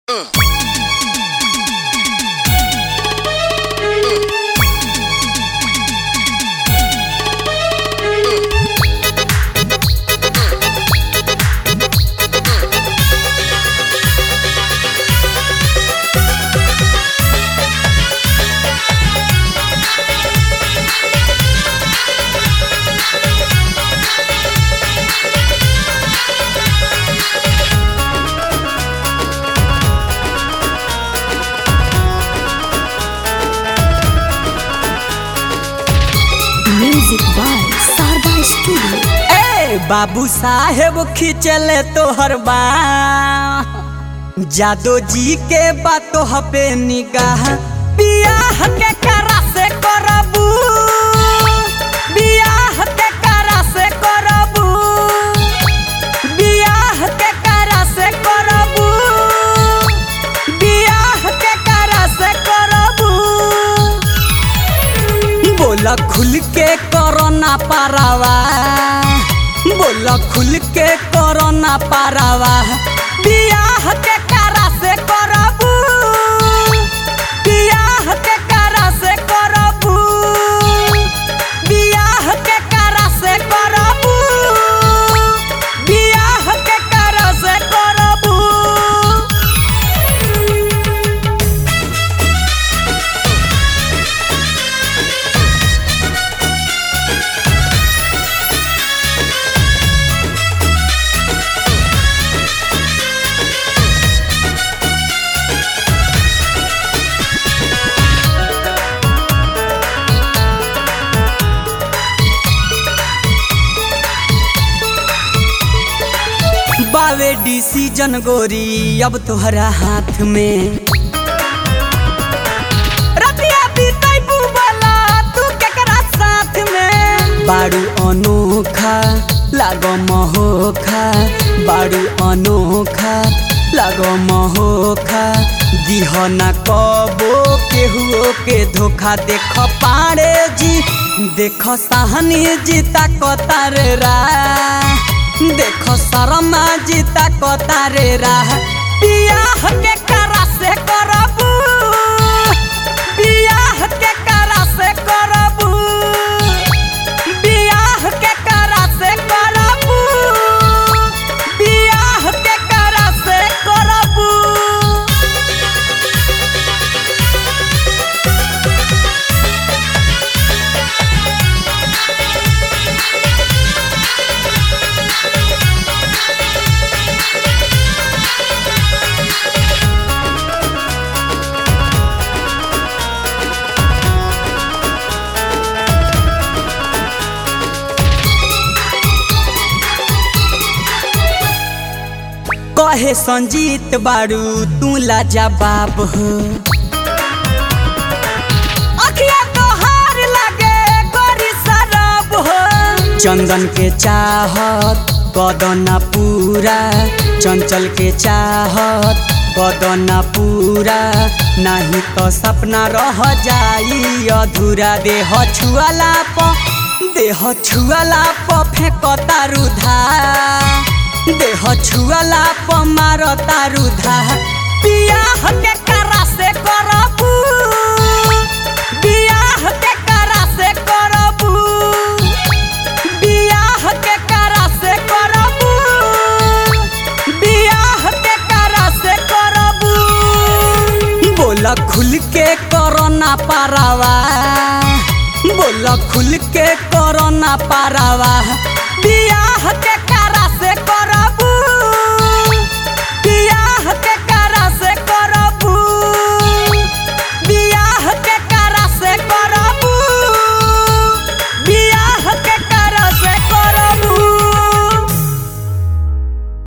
Music by Sarda Studio. ए बाबू साहेब खिंचले तोहर बा जादो जी के बातो हपे निगाह बियाह के करा से करबू बियाह के करा से करबू बियाह के करा से करबू बियाह के करा से करबू बोला खुल के करो ना पारावा बोला खुल के करो ना पारावा बियाह के करा से करबू बियाह के करा से करबू बियाह के करा से करबू बियाह के करा से करबू बावे डिसीजन गोरी अब तोहरा हाथ में रतिया बीतैबू बोला तू केकरा साथ में बाड़ू अनोखा लागो महोखा बाड़ू अनोखा लागो महोखा दिह ना कबो केहुओ के धोखा देख पाड़े जी देख साहनी जीता कतार रा देख शर्मा जीता कतारे राह बियाह के करा से करबू बियाह के करा से करबू बियाह के करा से करबू बियाह के करा से करबू कहे संजीत बारू तू लाजवाब हो अखिया तोहार लागे गोरी शराब हो चंदन के चाहत कदना पूरा चंचल के चाहत कदना पूरा नहीं तो सपना रह जाई अधूरा देह छुआला प देह छुआला प फेंकता रुधा देह छुआला प मारता रुधा बियाह के करा से करबू बियाह के करा से करबू बियाह के करा से करबू बियाह के करा से करबू बोला खुल के करो ना पारावा बोला खुल के करो ना पारावा बियाह के करा से कर